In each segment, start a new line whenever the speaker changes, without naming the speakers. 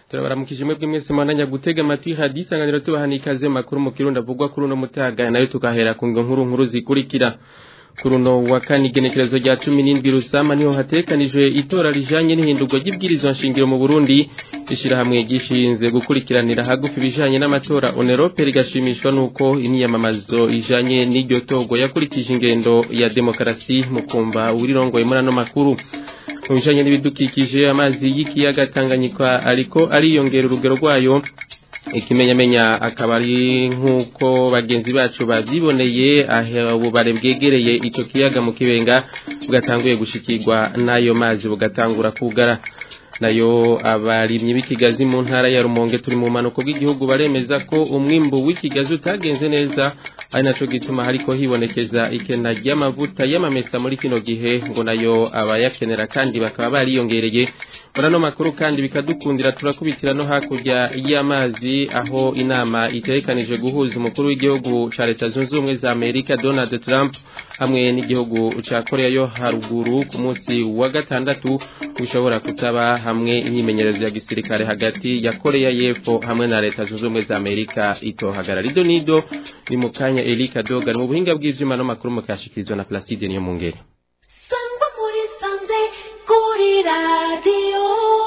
turabaramukije mwebwe mwese mwananya gutega amatwi hadi isanganiro tubahana ikaze makuru mu kirundi avugwa kuri uno mutaga nayo tukahera ku nkuru nkuru zikurikira kuri uno wa kane igenekerezo rya cumi n'indwi rusama niho hatekanijwe itora rijanye n'ihindurwa ry'ibwirizwa nshingiro mu burundi ishyirahamwe gishinze gukurikiranira hagufi ibijanye n'amatora onerope rigashimishwa n'uko imyiyamamazo ijanye n'iryo togo yakurikije ingendo ya demokarasi mu kumva urirongoye muri ano makuru mu bijanye n'ibidukikije amazi y'ikiyaga Tanganyika ariko ariyongera urugero rwayo ikimenyamenya akaba ari nk'uko bagenzi bacu babyiboneye aho bare bwegereye icyo kiyaga mu kibenga bugatanguye gushikirwa n'ayo mazi bugatangura kugara nayo abarimyi b'ikigazi mu ntara ya rumonge turi mu manuko bw'igihugu baremeza ko umwimbu w'ikigazi utagenze neza ari naco gituma hariko hibonekeza ikena ry'amavuta y'amamesa muri kino gihe ngo nayo abayakenera kandi bakaba bariyongereye Murano makuru kandi bikadukundira turakubitira no hakurya y'amazi aho inama iterekanije guhuza umukuru w'igihugu ca leta zunze ubumwe za Amerika Donald Trump hamwe n'igihugu ca Korea yo haruguru ku munsi wa gatandatu ushobora kutaba hamwe imyimenyerezo ya gisirikare hagati ya Korea y'Epfo hamwe na leta zunze ubumwe za Amerika itohagara rido nido ni mukanya Elika Dogan mu buhinga bw'ivyuma no makuru mukashikirizwa na Placide niyo mungere
Sangwa muri sanze kuri radio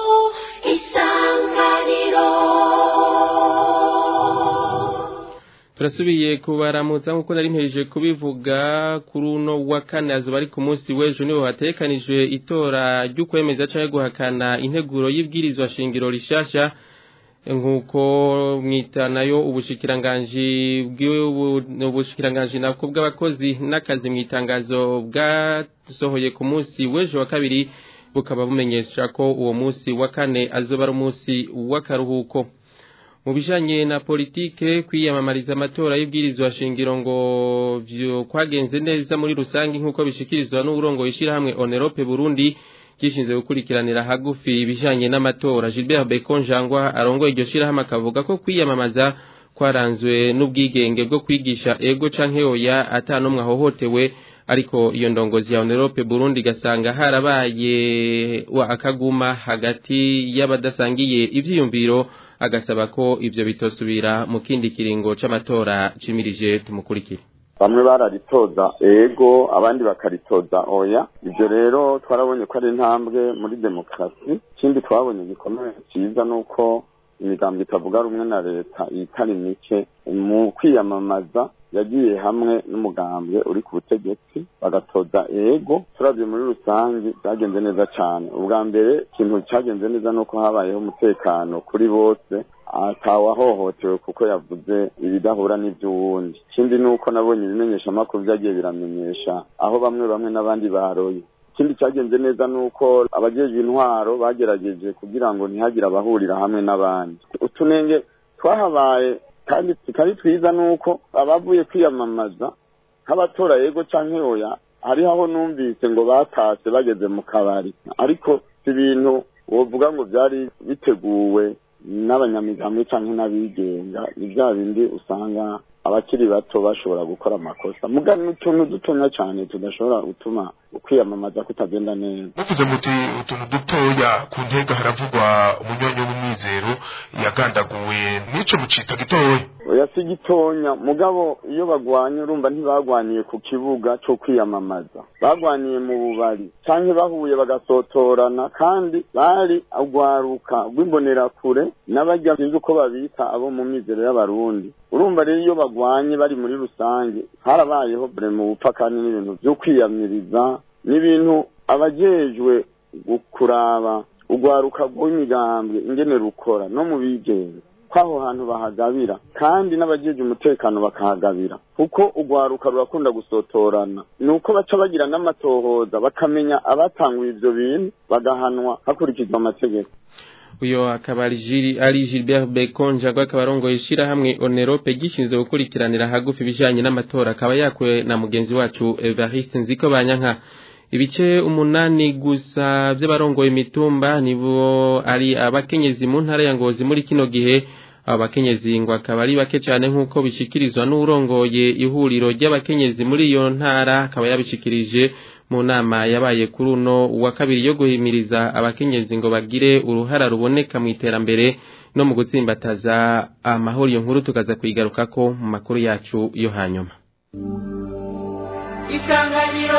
isanganiro
turasubiye kubaramutsa nk'uko nari mpejeje kubivuga kuri uno wa kane azuba ari ku munsi w'ejo niho hatekanijwe itora ry'ukwemeza cyangwa guhakana integuro y'ibwirizwa shingiro rishasha nk'uko mwita nayo ubushikiranganji ubushikiranganji nako bw'abakozi n'akazi mu itangazo bwasohoye ku munsi w'ejo wa kabiri bukaba bumenyesha ko uwo munsi wa kane azoba ari umunsi w'akaruhuko mu bijanye na politike kwiyamamariza amatora y'ibwirizwa shingiro ngo vyo kwagenze neza muri rusangi nk'uko bishikirizwa n'uburongo ishirahamwe Onerope Burundi gishinzwe gukurikiranira hagufi ibijanye n'amatora Gilbert Becon Jangwa arongoye iryo shirahamwe akavuga ko kwiyamamaza kwaranzwe n'ubwigenge bwo kwigisha ego canke oya atanumwe ahohotewe ariko iyo ndongozi ya Onerope Burundi gasanga harabaye wa akaguma hagati y'abadasangiye ivyiyumviro agasaba ko ivyo bitosubira mu kindi kiringo c'amatora cimirije tumukurikire
bamwe bararitoza ego abandi bakaritoza oya ibyo rero twarabonye ko ari intambwe muri demokarasi ikindi twabonye gikomeye cyiza ni uko imigambi itavuga rumwe na leta itari mike mu kwiyamamaza yagiye hamwe n'umugambwe uri ku butegetsi bagatoza ego turabye muri rusange byagenze neza cyane ubwa mbere ikintu cyagenze neza ni uko habayeho umutekano kuri bose atawahohotewe kuko yavuze ibidahura n'iby'uwundi ikindi ni uko nabonye ibimenyeshamakuru byagiye biramenyesha aho bamwe bamwe n'abandi baroye ikindi cyagenze neza ni uko abajejwe intwaro bagerageje kugira ngo ntihagire abahurira hamwe n'abandi utunenge twahabaye kandi tutari twiza ni uko abavuye kwiyamamaza nk'abatora yego cyangwa oya hariho aho numvise ngo batashye bageze mu kabari ariko si ibintu wovuga ngo byari biteguwe n'abanyamigambi cyangwa n'abigenga ni bya bindi usanga abakiri bato bashobora gukora amakosa muga n'utuntu dutonya cyane tudashobora gutuma ukwiyamamaza kutagenda neza
muvuze muti utuntu dutoya ku ntega haravugwa umunyonyo w'umwizero yagandaguwe n'ico mucita gitoya
oya si gitonya mugabo iyo bagwanye urumva ntibagwaniye ku kibuga cyo kwiyamamaza bagwaniye mu bubari canke bahuye bagasotorana kandi bari agwaruka rw'imbonerakure n'abarya sinzi uko babita abo mu mizero y'abarundi urumva rero iyo bagwanye bari muri rusange harabayeho bure mu bupakani n'ibintu byo kwiyamiriza n'ibintu abajejwe kuraba urwaruka rw'imigambwe ingene rukora no mu bigenga kw'aho hantu bahagabira kandi n'abajeje umutekano bakahagabira kuko urwaruka rurakunda gusotorana ni uko baca bagira n'amatohoza bakamenya abatanguye ivyo bintu bagahanwa hakurikizwa amategeko
uyo akaba ari Gilbert Bekonja akaba arongoye ishirahamwe Onerope gishinzwe gukurikiranira hagufi ibijanye n'amatora akaba yakuwe na mugenzi wacu Evariste Nziko Banyanka ibice umunani gusa by'abarongoye imitumba nibo ari abakenyezi mu ntara ya Ngozi muri kino gihe abo bakenyezi ngo akaba ari bake cyane nk'uko bishikirizwa n'urongoye ihuriro ry'abakenyezi muri iyo ntara akaba yabishikirije mu nama yabaye kuri uno wa kabiri yo guhimiriza abakenyezi ngo bagire uruhara ruboneka mu iterambere no mu gutsimbataza amahoro iyo nkuru tukaza kuyigarukako mu makuru yacu yo hanyuma
isanganiro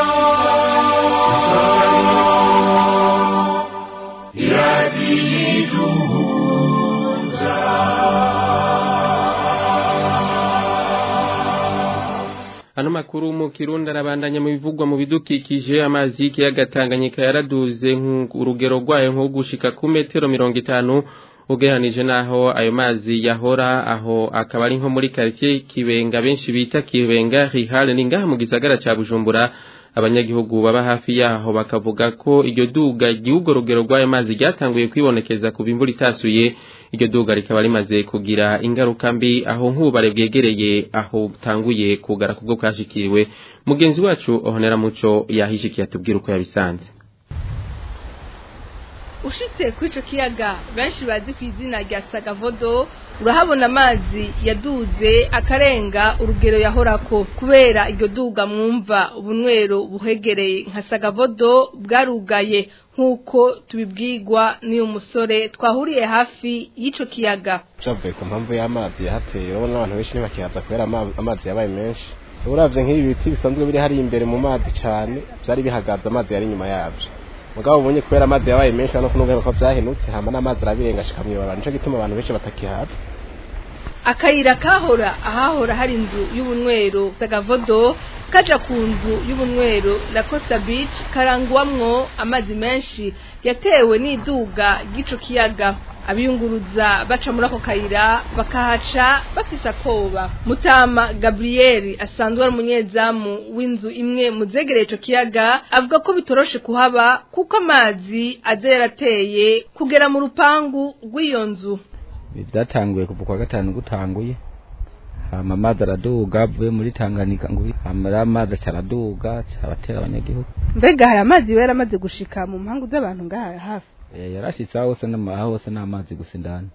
Ano makuru mu Kirundi arabandanya mu bivugwa mu bidukikije amazi y'ikiyaga Tanganyika yaraduze urugero rwayo nko gushika ku metero mirongo itanu ugereranije naho ayo mazi yahora aho akaba ari nko muri quartier Kibenga benshi bita Kibenga Rihale ni ngaha mu gisagara ca Bujumbura abanyagihugu baba hafi yaho bakavuga ko iryo duga igihugu rugero rw'ayo mazi ryatanguye kwibonekeza ku bimvura itasuye iryo duga rikaba rimaze kugira ingaruka mbi aho nk'ubare bwegereye aho butanguye kugara kubwo bwashikiriwe mugenzi wacu ohonera muco yahishikiye atubwira uko yabisanze
ushitse kuri ico kiyaga benshi bazi ku izina rya sagavodo urahabona amazi yaduze akarenga urugero yahorako kubera iryo duga mwumva ubunywero buhegereye nka sagavodo bwarugaye nk'uko tubibwirwa n'uyu musore twahuriye hafi y'ico kiyaga
byavuye ku mpamvu y'amazi yahateye urabona abantu benshi ntibakihaza kubera amazi yabaye menshi uravye nk'ibi biti bisanzwe biri hari imbere mu mazi cyane byari bihagaze amazi yari inyuma yabyo mugabo ubonye kubera amazi yabaye menshi no kunubwira ko byahenutse hama n'amazi arabirenga ashika mwibara nico gituma abantu benshi batakihaza
akayira kahora ahahora hari inzu y'ubunywero sagavodo kaja ku nzu y'ubunywero la Costa Beach karangwamwo amazi menshi yatewe n'iduga ry'ico kiyaga abiyunguruza baca muri ako kayira bakahaca bafise akoba mutama gabriel asanzwe ari umunyezamu w'inzu imwe mu zegereye ico kiyaga avuga ko bitoroshe kuhaba kuko amazi aza yarateye kugera mu rupangu rw'iyo nzu
byatanguye kuva kwa gatanu gutanguye hama amazi araduga avuye muri Tanganyika ngo hama amazi acaraduga abatera abanyagihugu
mbega hari amazi yari amaze gushika mu mpangu z'abantu ngaha hafi
yarashitse aho hose n'amaha hose n'amazi gusa indani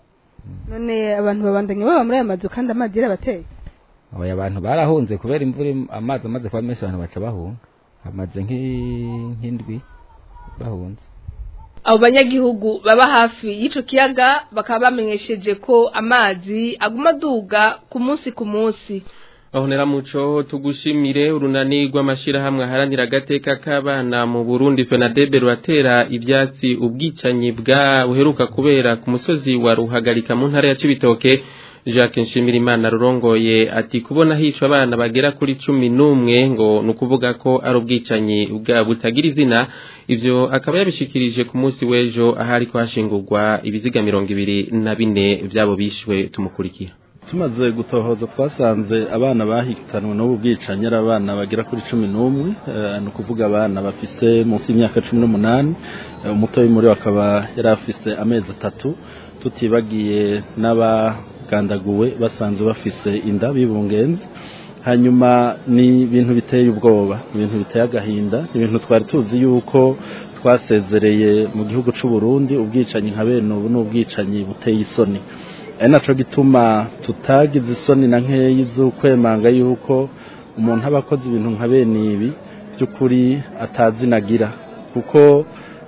none abantu babandanye baba muri aya mazu kandi amazi yarabateye
abo abantu barahunze kubera imvura amazi amaze kuba menshi abantu baca bahunga amaze nk'indwi bahunze
abo banyagihugu baba hafi y'ico kiyaga bakaba bamenyesheje ko amazi aguma aduga ku munsi ku munsi
ahonera muco tugushimire urunani rw'amashirahamwe aharanira agateka k'abana mu Burundi Fenadebe ruratera ivyatsi ubwicanyi bwa buheruka kubera ku musozi wa Ruhagarika mu ntara ya Cibitoke Jacques Nshimirimana rurongoye ati kubona hicwa abana bagera kuri cumi n'umwe ngo nukuvuga ko ari ubwicanyi bwa butagira izina ivyo akaba yabishikirije ku munsi w'ejo ahari ko hashingurwa ibiziga mirongo ibiri na bine vyabo bishwe tumukurikira
tumaze gutohoza twasanze abana bahitanwe n'ubu bwicanyi ari abana bagera kuri cumi n'umwe ni ukuvuga abana bafise munsi y'imyaka cumi n'umunani umuto muri we akaba yari afise amezi atatu tutibagiye n'abagandaguwe basanzwe bafise inda bibungenze hanyuma ni ibintu biteye ubwoba ibintu biteye agahinda ibintu twari tuzi yuko twasezereye mu gihugu cy'u Burundi ubwicanyi nka bene ubu ni ubwicanyi buteye isoni ari nacyo gituma tutagize isoni na nkeya z'ukwemanga yuko umuntu aba akoze ibintu nka bene ibi by'ukuri atazinagira kuko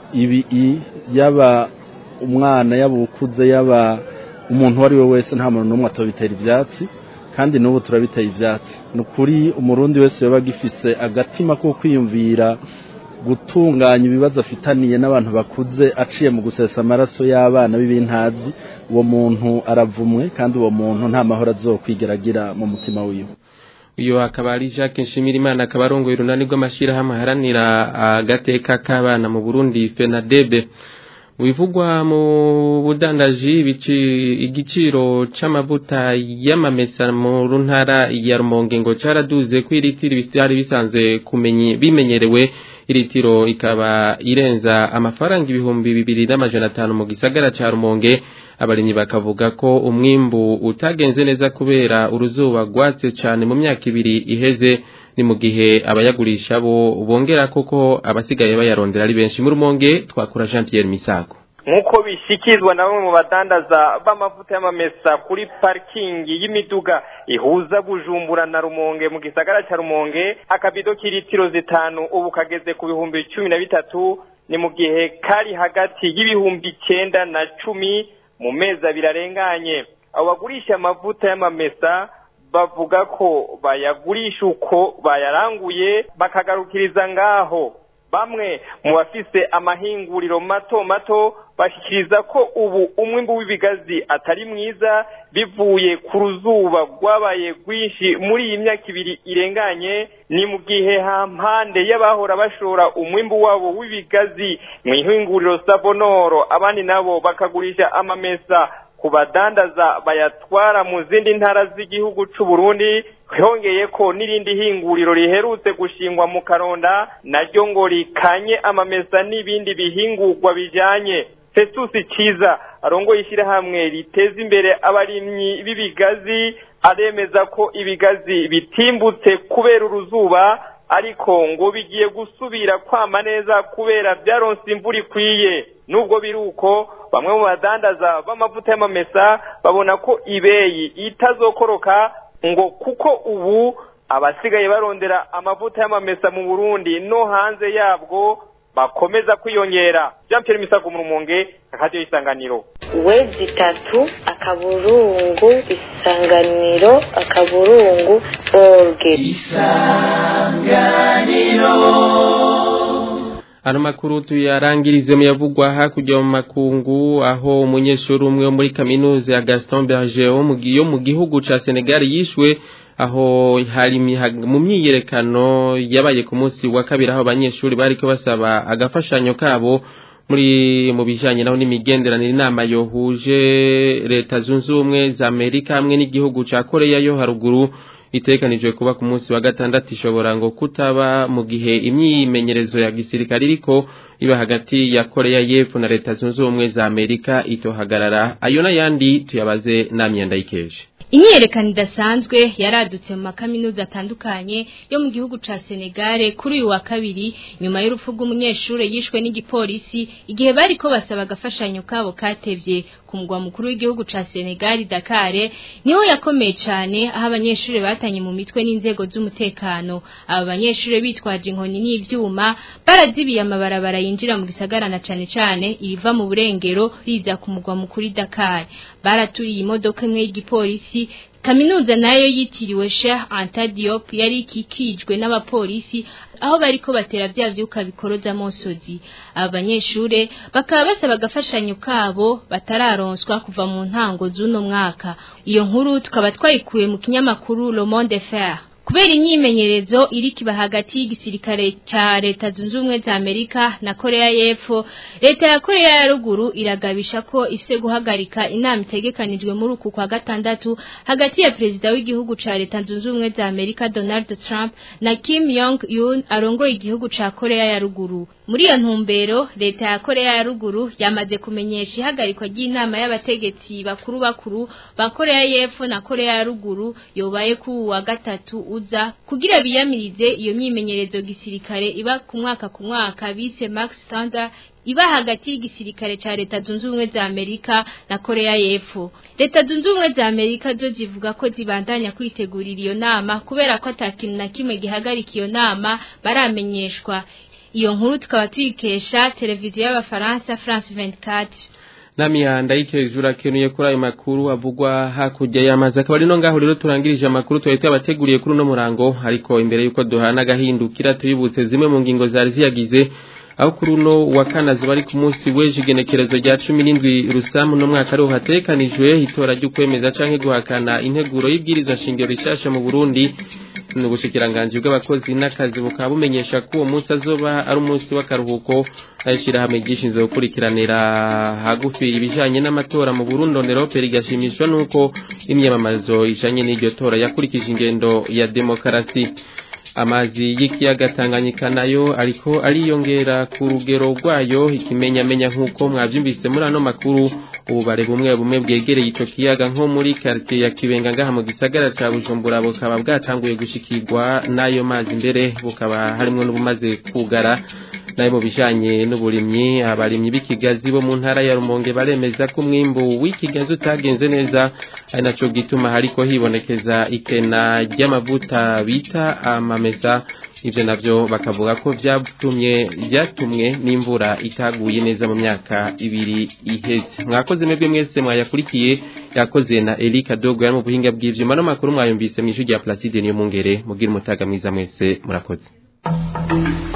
ibi yaba umwana yaba ukuze yaba umuntu uwo ari we wese nta muntu n'umwe atabitera ibyatsi kandi n'ubu turabiteye ibyatsi ni ukuri umurundi wese yaba agifise agatima ko kwiyumvira gutunganya ibibazo afitaniye n'abantu bakuze aciye mu gusesa amaraso y'abana b'ibintazi uwo muntu aravumwe kandi uwo muntu nta mahoro azokwigeragira mu mutima wiwe
uyu akaba ari Jacques Nshimirimana akaba arongoye urunani rw'amashyirahamwe aharanira agateka k'abana mu Burundi FENADEB wivugwa mu budandaji igiciro c'amavuta y'amamesa mu ntara ya Rumonge ngo caraduze ko iritiro byari bisanzwe kumenye bimenyerewe iritiro ikaba irenza amafaranga ibihumbi bibiri n'amajana atanu mu gisagara ca Rumonge abarimyi bakavuga ko umwimbu utagenze neza kubera uruzuba rwatse cyane mu myaka ibiri iheze ni mu gihe abayagurisha bo bongera koko abasigaye bayarondera ari benshi mu Rumonge twakura Jean Pierre Misago
nk'uko bishyikirizwa na bamwe mu badandaza b'amavuta y'amamesa kuri parikingi y'imiduga ihuza bujumbura na rumonge mu gisagara cya rumonge akabido k'ilitiro zitanu ubu kageze ku bihumbi cumi na bitatu ni mu gihe kari hagati y'ibihumbi icyenda na cumi mu mezi abiri arenganye abo bagurisha amavuta y'amamesa bavuga ko bayagurisha uko bayaranguye bakagarukiriza ngaho bamwe mu bafise amahinguriro mato mato bashyikiriza ko ubu umwimbu w'ibigazi atari mwiza bivuye ku ruzuba rwabaye rwinshi muri iyi myaka ibiri irenganye ni mu gihe hampande y'abahora bashora umwimbu wabo w'ibigazi mu ihinguriro savonoro abandi nabo bakagurisha amamesa ku badandaza bayatwara mu zindi ntara z'igihugu c'u Burundi hongeye ko n'irindi hinguriro riherutse gushingwa mu karonda naryo ngo rikanye amamesa n'ibindi bihingurwa bijanye Festus Ciza arongoye ishyirahamwe riteza imbere abarimyi b'ibigazi aremeza ko ibigazi bitimbutse kubera uruzuba ariko ngo bigiye gusubira kwama neza kubera byaronse imvura ikwiye nubwo biri uko bamwe mu badandaza b'amavuta y'amamesa babona ko ibeyi itazokoroka ngo kuko ubu abasigaye barondera amavuta y'amamesa mu Burundi no hanze yabwo bakomeza kwiyongera Jean Pierre Misago mu Rumonge radio isanganiro
wezi itatu akaburungu isanganiro akaburungu orge
Ano makuru tuyarangirize mu yavugwa hakurya mu makungu aho umunyeshuri umwe wo muri kaminuza ya Gaston Berger wo mu giyo mu gihugu ca Senegal yishwe aho hari mu myiyerekano yabaye ku munsi wa kabiri aho abanyeshuri bariko basaba agafashanyo kabo muri mu bijanye naho n'imigenderanire inama yohuje leta zunze ubumwe za Amerika hamwe n'igihugu ca Korea yo haruguru itekanijwe kuba ku munsi wa gatandatu ishobora ngo kutaba mu gihe imyimenyerezo ya gisirikare iriko iba hagati ya Korea y'Epfo na leta zunze ubumwe za Amerika itohagarara ayo n'ayandi tuyabaze namyenda yikeje
Imyerekano idasanzwe yaradutse mu makaminuza atandukanye yo mu gihugu ca Senegal kuri uyu wa kabiri nyuma y'urupfu rw'umunyeshure yishwe n'igipolisi igihe bariko basaba agafashanyo kabo katevye ku mugwa mukuru w'igihugu ca Senegal Dakar niho yakomeye cane aho abanyeshure batanye mu mitwe n'inzego z'umutekano aba banyeshure bitwaje inkoni n'ivyuma barazibiye amabarabara yinjira mu gisagara na cane cane iriva mu burengero riza ku mugwa mukuru Dakar baraturiye imodoka imwe y'igipolisi kaminuza nayo yitiriwe Sheikh Anta Diop yari ikikijwe n'abapolisi aho bariko batera vya vyuka bikoroza mosozi abanyeshure bakaba basaba agafashanyo kabo batararonswa kuva mu ntango z'uno mwaka iyo nkuru tukaba twayikuye mu kinyamakuru Le Monde Faire kubera imyimenyerezo iri kiba hagati y'igisirikare ca leta zunze ubumwe za Amerika na Korea y'Epfo leta ya Korea ya ruguru iragabisha ko ifise guhagarika inama itegekanijwe muri uku kwa gatandatu hagati ya perezida w'igihugu ca leta zunze ubumwe za Amerika Donald Trump na Kim Jong Un arongoye igihugu ca Korea ya ruguru muri iyo ntumbero leta ya Korea ya ruguru yamaze kumenyesha ihagarikwa ry'inama y'abategetsi bakuru bakuru ba Korea y'Epfo na Korea ya ruguru yobaye ku wa gatatu uza kugira biyamirize iyo myimenyerezo gisirikare iba ku mwaka ku mwaka bise Max Standard iba hagati y'igisirikare ca leta zunze ubumwe za Amerika na Korea y'Epfo leta zunze ubumwe za Amerika zo zivuga ko zibandanya kwitegurira iyo nama kubera ko atakintu na kimwe gihagarika iyo nama baramenyeshwa iyo nkuru tukaba tuyikesha televiziyo y'abafaransa France 24
namihanda y'ikejura kenuye kuri ayo makuru avugwa hakurya y'amazi akaba ari no ngaho rero turangirije amakuru twari tuyabateguriye kuri uno murango ariko imbere y'uko duhana agahindukira tuyibutse zimwe mu ngingo zari ziyagize aho kuri uno wa kanazi bari ku munsi w'ejo igenekerezo rya cumi n'indwi rusamu no mwaka ariho hatekanijwe itora ry'ukwemeza canke guhakana integuro y'ibwirizwa shingiro rishasha mu Burundi ni ubushikiranganji bw'abakozi n'akazi bukaba bumenyesha ko uwo munsi azoba ari umunsi w'akaruhuko ayishyirahamwe ryishinzwe gukurikiranira hagufi ibijanye n'amatora mu Burundi Onerope rigashimishwa nuko imyamamazo ijanye n'iryo tora yakurikije ingendo ya demokarasi amazi y'ikiyaga Tanganyika nayo ariko ariyongera ku rugero rwayo ikimenyamenya nk'uko mwabyumvise muri ano makuru ububare bumwe bumwe bwegereye ico kiyaga nko muri quartier ya Kibenga ngaha mu gisagara ca Bujumbura bukaba bwatanguye gushikirwa n'ayo mazi mbere bukaba harimo n'ubumaze kugara nayo mu bijanye n'uburimyi abarimyi b'ikigazi bo mu ntara ya Rumonge baremeza ko umwimbu w'ikigazi utagenze neza ari naco gituma hariko hibonekeza ikena ry'amavuta bita amamesa ivyo navyo bakavuga ko vyatumye vyatumwe n'imvura itaguye neza mu myaka ibiri iheze mwakoze mwebwe mwese mwayakurikiye yakoze na Erika Dogo yari mu buhinga bw'ivyuma no makuru mwayumvise mw'ijwi rya Placide niyo mungere mugira umutaga mwiza mwese murakoze